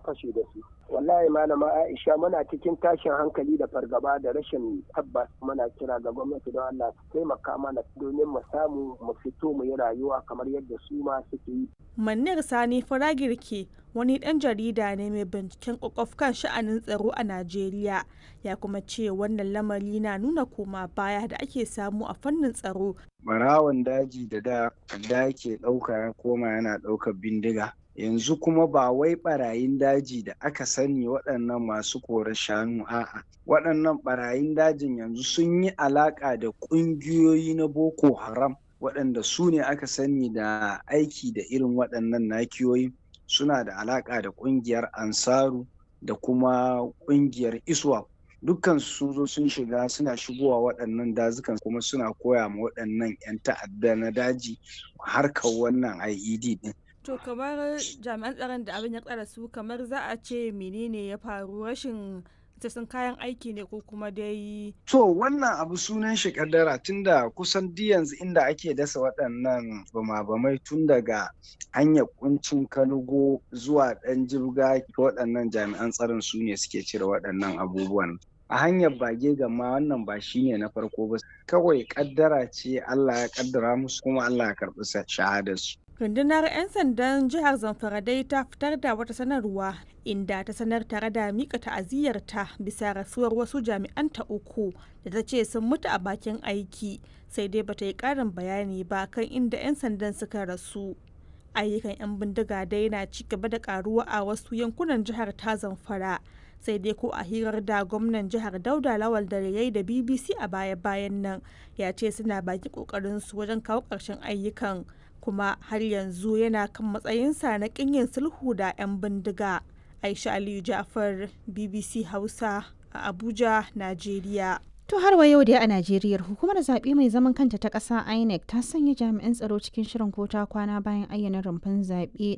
fashe da su wallahi malama aisha muna cikin tashin hankali da fargaba da rashin tabbas muna kira ga gwamnati don allah su taimaka mana domin mu samu mu fito mu yi rayuwa kamar yadda su ma suke yi Manir Sani Faragirke wani ɗan jarida ne mai binciken ƙwaƙwaf kan sha'anin tsaro a Najeriya ya kuma ce wannan lamari na nuna koma baya da ake samu a fannin tsaro. Barawon daji da da da ke ɗauka ya koma yana ɗaukar bindiga. Yanzu kuma ba wai ɓarayin daji da aka sani waɗannan masu kore shanu a'a. Waɗannan ɓarayin dajin yanzu sun yi alaƙa da ƙungiyoyi na Boko Haram. waɗanda su ne aka sani da aiki da irin waɗannan nakiyoyi suna da alaƙa da ƙungiyar ansaru da kuma ƙungiyar iswa dukkan sun zo sun shiga suna shigowa waɗannan dazukan kuma suna koya ma waɗannan 'yan ta'adda na daji harkar wannan IED ɗin. To kamar jami'an tsaron da abin ya tsara su kamar za a ce menene ya faru rashin sun kayan aiki ne ko kuma dai To wannan abu sunan shi kaddara tunda kusan duk yanzu inda ake dasa waɗannan bama-bamai tun daga hanyar kuncin kanugo zuwa ɗan jirga waɗannan jami'an tsaron su ne suke cire waɗannan abubuwan. A hanyar bage gama wannan ba shi ne na farko ba kawai kaddara ce Allah ya kaddara musu kuma Allah ya karɓi shahadarsu. rundunar 'yan sandan jihar zamfara dai ta fitar da wata sanarwa inda ta sanar tare da mika ta'aziyyarta bisa rasuwar wasu jami'anta uku da ta ce sun mutu a bakin aiki sai dai bata yi karin bayani ba kan inda 'yan sandan suka rasu ayyukan 'yan bindiga dai na ci gaba da karuwa a wasu yankunan jihar ta zamfara sai dai ko a hirar da gwamnan jihar dauda lawal da yayi da bbc a baya-bayan nan ya ce suna baki kokarin su wajen kawo ƙarshen ayyukan kuma har yanzu yana kan matsayinsa na yin sulhu da 'yan bindiga. Aisha Aliyu Jafar BBC Hausa a Abuja, Najeriya. To har wa yau dai a Najeriya hukumar zaɓe mai zaman kanta ta ƙasa INEC ta sanya jami'an tsaro cikin shirin kota kwana bayan ayyana rumfan zaɓe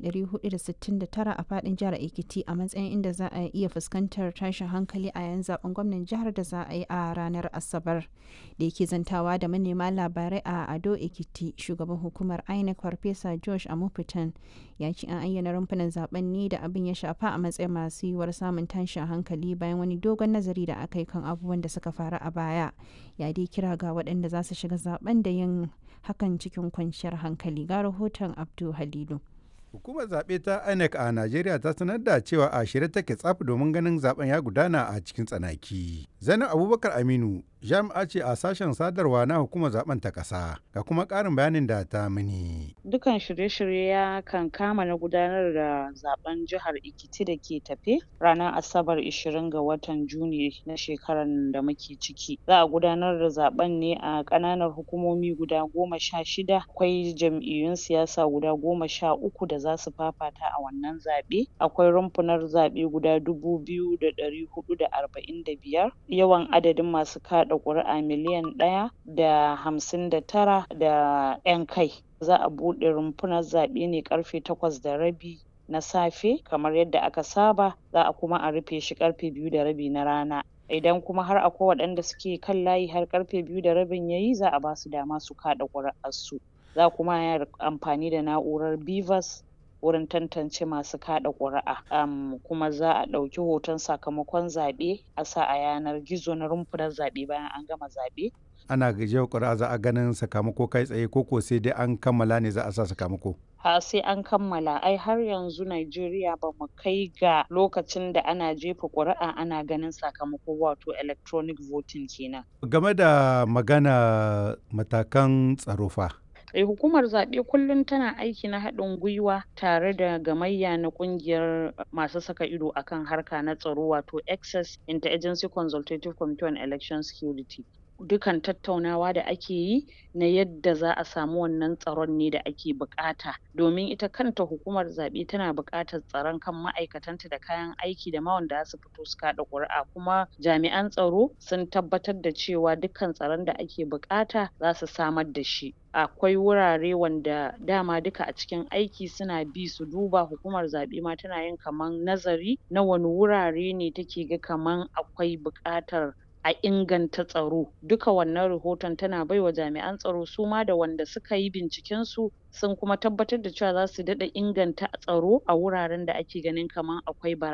469 a faɗin jihar Ekiti a matsayin inda za a iya fuskantar tashin hankali a yan zaben gwamnan jihar da za a yi a ranar Asabar. Da yake zantawa da manema labarai a Ado Ekiti shugaban hukumar INEC Farfesa Josh Amupitan ya ce an ayyana rumfunan zaben ne da abin ya shafa a matsayin masu yiwuwar samun tashin hankali bayan wani dogon nazari da aka yi kan abubuwan da suka faru a baya ya dai kira ga waɗanda za su shiga zaben da yin hakan cikin kwanciyar hankali ga rahoton abdu halilu Hukumar zaɓe ta INEC a Najeriya ta sanar da cewa a shirye take tsaf domin ganin zaben ya gudana a cikin tsanaki. Zainab Abubakar Aminu jami'a ce a sashen sadarwa na hukumar zaben ta ƙasa ga kuma ƙarin bayanin da ta mini. Dukan shirye-shirye ya kan kama na gudanar da zaben jihar Ekiti da ke tafe ranar Asabar 20 ga watan Juni na shekarar da muke ciki. Za a gudanar da zaben ne a ƙananan hukumomi guda goma sha shida akwai jam'iyyun siyasa guda goma sha uku da za su fafata a wannan zaɓe. Akwai rumfunar zaɓe guda dubu biyu da ɗari huɗu da arba'in da biyar yawan adadin masu kaɗa ƙuri'a miliyan ɗaya da hamsin da tara da ƴan kai. Za a buɗe rumfunar zaɓe ne ƙarfe takwas da rabi na safe kamar yadda aka saba za a kuma a rufe shi ƙarfe biyu da rabi na rana. Idan kuma har akwai waɗanda suke kan layi har ƙarfe biyu da rabin yayi za a basu dama su kaɗa ƙuri'ar su. Za kuma a yi amfani da na'urar BVAS wurin tantance masu kaɗa ƙuri'a um, kuma za a ɗauki hoton sakamakon zaɓe a sa a yanar gizo na rumfunar zaɓe bayan an gama zaɓe. Ana gajiyar ƙuri'a za a ganin sakamako kai tsaye ko ko sai dai an kammala ne za a sa sakamako. ha sai an kammala ai har yanzu Najeriya ba mu kai ga lokacin da ana jefa ƙuri'a ana ganin sakamako wato electronic voting kenan. Game da magana matakan tsaro fa. Eh, hukumar zaɓe kullum tana aiki na haɗin gwiwa tare da gamayya na ƙungiyar masu saka ido akan harka na tsaro wato access interagency consultative committee on election security dukan tattaunawa da ake yi na yadda za a samu wannan tsaron ne da ake buƙata domin ita kanta hukumar zaɓe tana buƙatar tsaron kan ma'aikatanta da kayan aiki da ma wanda za su fito su kaɗa ƙuri'a kuma jami'an tsaro sun tabbatar da cewa dukkan tsaron da ake buƙata za su samar da shi akwai wurare wanda dama duka a cikin aiki suna bi su duba hukumar zaɓe ma tana yin kaman nazari na wani wurare ne take ga kaman akwai buƙatar a inganta tsaro duka wannan rahoton tana baiwa jami'an tsaro su ma da wanda suka yi binciken su sun kuma tabbatar da cewa za su daɗa inganta tsaro a wuraren da ake ganin kaman akwai bara